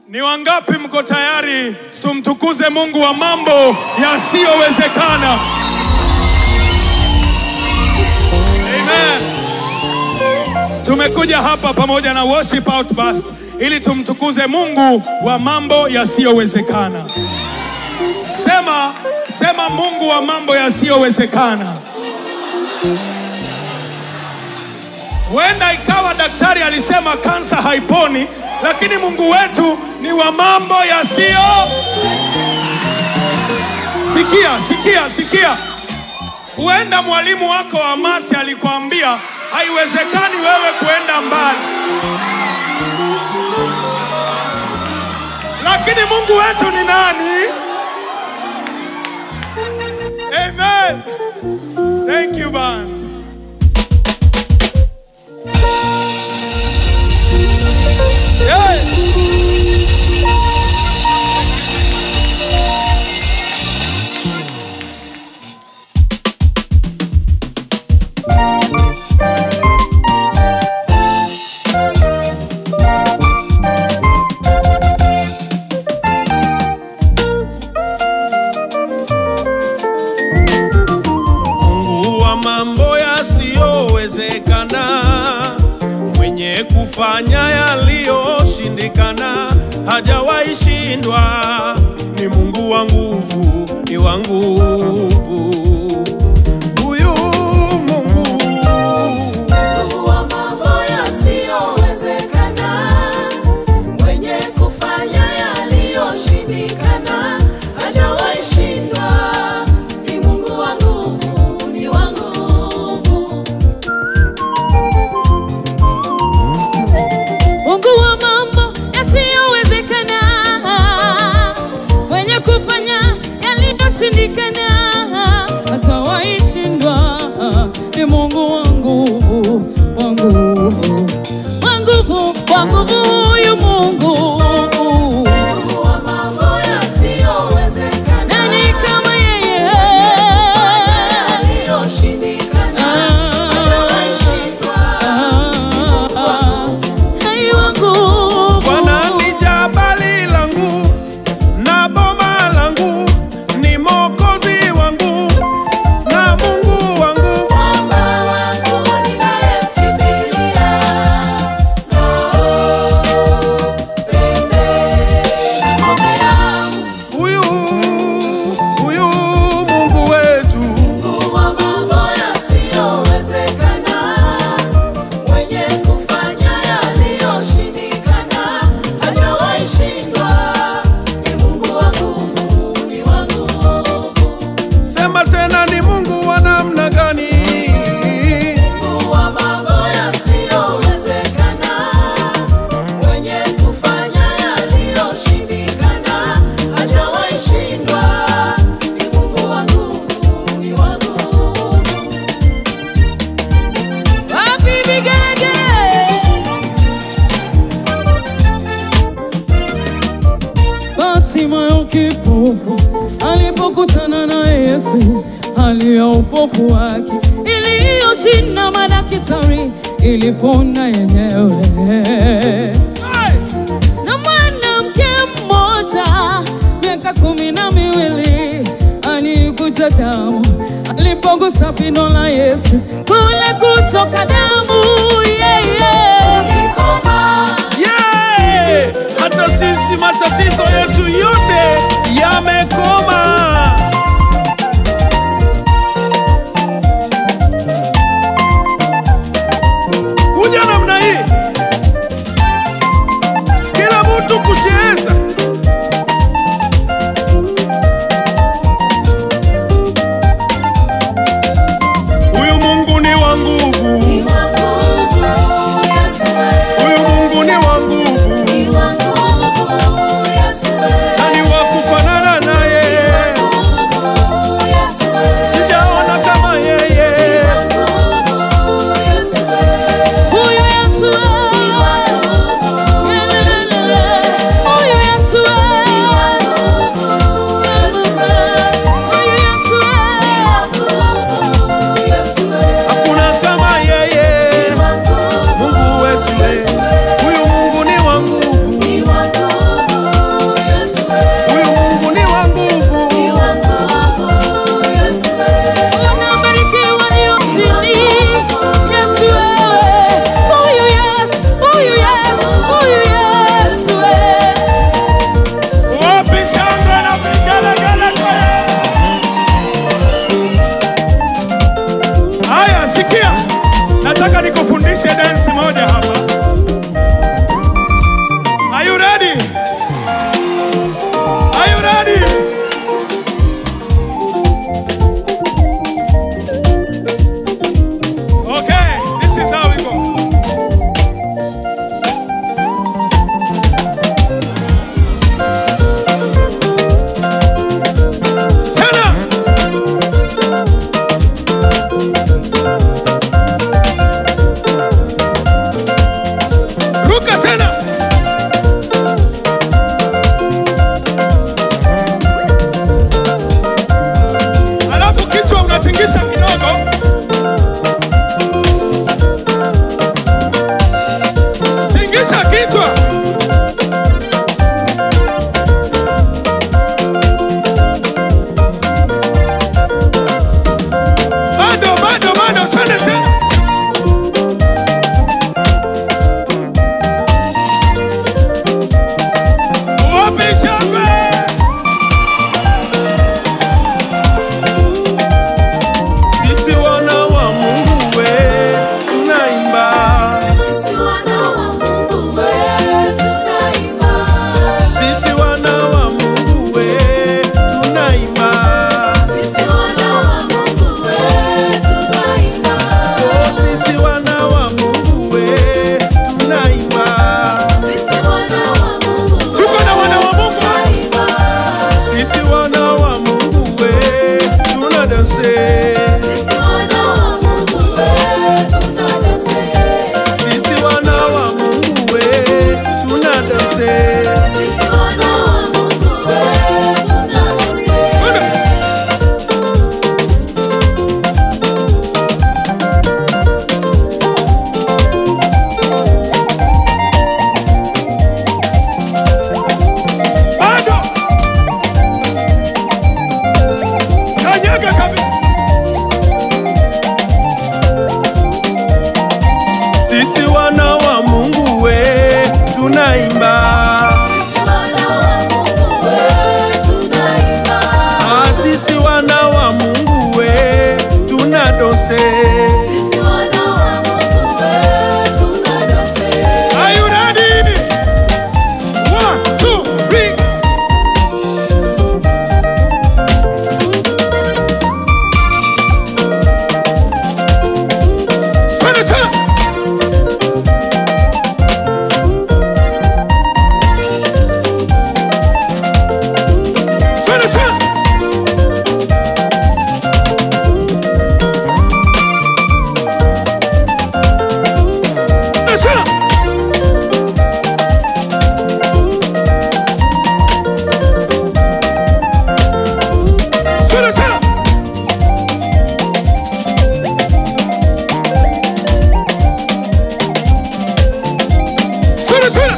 Ni wangapi mko tayari tumtukuze Mungu wa mambo yasiyowezekana? Amen. Tumekuja hapa pamoja na worship outburst ili tumtukuze Mungu wa mambo yasiyowezekana. Sema, sema Mungu wa mambo yasiyowezekana. Huenda ikawa daktari alisema kansa haiponi, lakini Mungu wetu ni wa mambo yasiyo. Sikia, sikia, sikia. Huenda mwalimu wako wa masi alikwambia haiwezekani wewe kuenda mbali, lakini Mungu wetu ni nani? Amen. Thank you, band. Yeah. Mungu wa mambo yasiyowezekana, mwenye kufanya yaliyoshindikana, hajawahi shindwa. Ni Mungu wa nguvu, ni wa nguvu. Huyu Mungu Mungu wa mambo yasiyowezekana, mwenye kufanya yaliyoshindikana, hajawahi shindwa. Ni Mungu wa nguvu, ni wa nguvu. Mungu wa mambo yasiyowezekana, mwenye kufanya yaliyoshindikana, hatawahi shindwa. Ni Mungu wa nguvu, wa nguvu, wa nguvu, wa nguvu, huyu Mungu. Mungu wa mambo yasiyowezekana, Nani kama yeye? yaliyoshindikana, hajawahi shindwa. Hai wa nguvu. Bwana ni jabali langu na boma langu, ni Mwokozi wangu na Mungu wangu. Mwamba wangu ninayemkimbilia, ngome yangu. Huyu huyu Mungu wetu Mungu wa mambo yasiyowezekana, mwenye kufanya yaliyoshindikana, hajawahi shindwa. Ni Mungu wa nguvu, ni wa nguvu. sema tena, ni Mungu wa namna gani? Mungu wa mambo yasiyowezekana, mwenye kufanya yaliyoshindikana, hajawahi shindwa. Ni Mungu wa nguvu, ni wa nguvu. Wapi vigelegele? Bartimayo kipofu alipokutana na Yesu, hali ya upofu wake iliyoshinda madaktari ilipona yenyewe. Na mwanamke mmoja miaka kumi na miwili alikuja damu, alipogusa pindo la Yesu kule kutoka damu yeah, yeah. Nikoma Yeah! Hata sisi matatizo yetu yote yamekoma. Kuja namna hii, kila mtu kucheza. Huyu Mungu ni wa nguvu, ni wa nguvu, Yesu wewe. huyu Mungu ni wa nguvu. Ni wa nguvu, Yesu wewe. tuunganishe dansi moja hapa. Are you ready? Are you ready? Okay, this is how we go. Tena. Ruka tena. Alafu kichwa unatingisha kidogo. Tingisha kichwa. Bado, bado, bado, twende tena. Wapi shangwe? Sisi wana wa Mungu we tunaimba, Sisi wana wa Mungu we tunaimba. sisi wana wa Mungu we tunaimba, Sisi wana wa Mungu we tunaimba. oh sisi wana wa Mungu we tunaimba, Sisi wana wa Mungu we Tuko na wana wa Mungu. tunaimba. sisi wana wa Mungu we tunadanse, Sisi wana wa Mungu we tunadanse. sisi wana wa Mungu we tunadanse. Sisi wana wa Mungu we tunadanse. Twende. Bado. Kanyaga kabisa. Sisi wana wa Mungu we tunaimba, Sisi wana wa Mungu we tunaimba. ah sisi wana wa Mungu we tunadose. Sisi wana wa Mungu we tunadanse. Are you ready? One, two, three. Twende tena. Twende tena. Twende tena. Twende tena. Twende tena.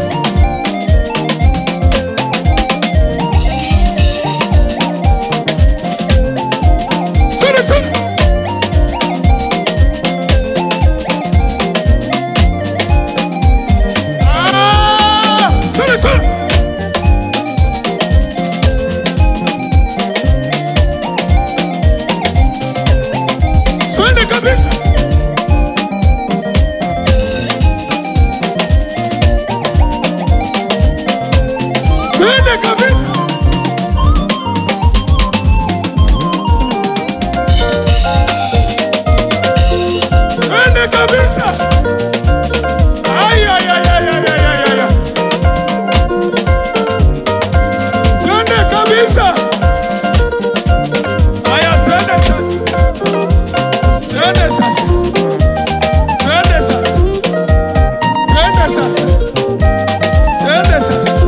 Twende tena. Ah! Twende tena. Twende kabisa. Twende kabisa. Twende kabisa. Ay, ay, ay, ay, ay, ay, ay, ay, ay. Twende kabisa. Haya, twende sasa. Twende sasa. Twende sasa. Twende sasa. Twende sasa.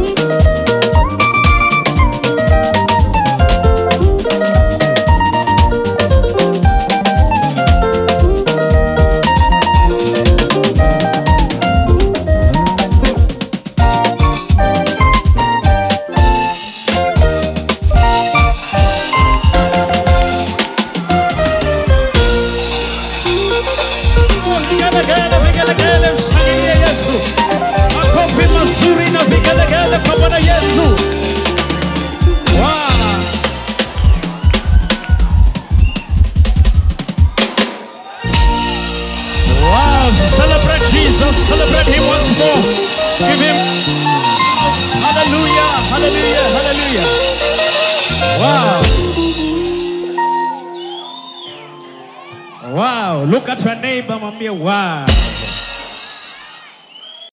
Vigelegele, vigelegele, mshangilie Yesu. Makofi mazuri na vigelegele kwa Bwana Yesu. Wow. Wow, him once more. Give him. Hallelujah, hallelujah, hallelujah. Wow. Wow, look at your neighbor, mwambie wow.